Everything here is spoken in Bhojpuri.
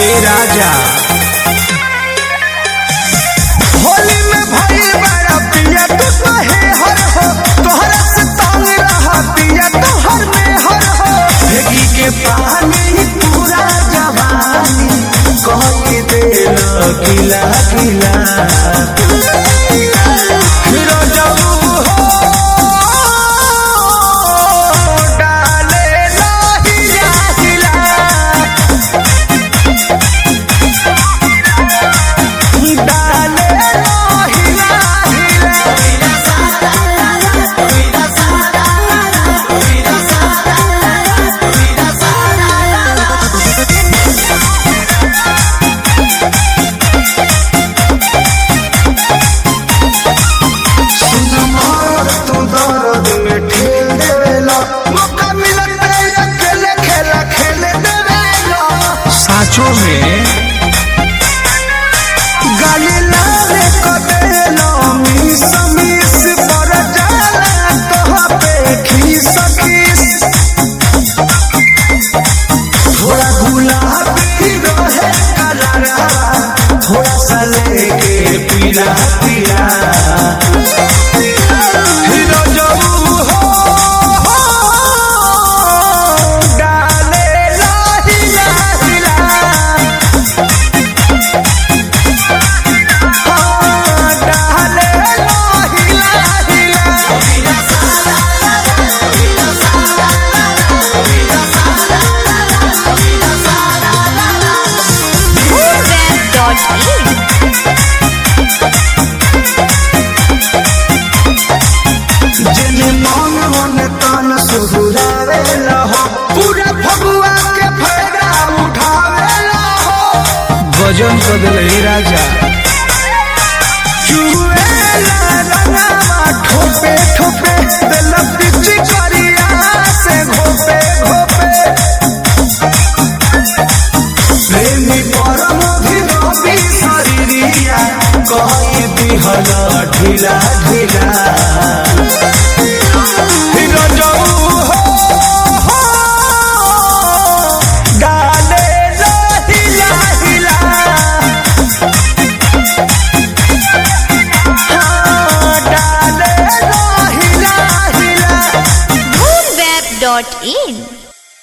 ए राजा होली में भइल बड़ा पिया तू कहे हर हो तोहरा से तंग रहा पिया तोहर में हर हो भेगी के पानी पूरा जवानी कह के देल किला किला हिरो जाऊ हो डाले लाहिया हिला डाले हिला हिला सुनमार तू दर्द में ठेल देवेला मौका मिलत है अकेले खेला खेले देवेला साचो में गाली लाले कदेला मिस मिस पर जाला कहाँ पे खीस खीस थोड़ा गुलाबी रहे कलरा थोड़ा सा लेके पीला पीला हिरो जाऊ हो डाले लाहिला हिला डाले लाहिला हिला Web.in जेने मन मन तन सुहुरावे लहो पूरा फगुआ के फायदा उठावे लहो गजन कर दिल ए राजा चुएला रंगावा ठोपे ठोपे दिल पिची करिया से घोपे घोपे प्रेमी परम धीरबी शरीरिया कहीं दिहल ढीला ढीला हिरो जाऊ हो डाले हिला हिला डाले हिला हिला Web.in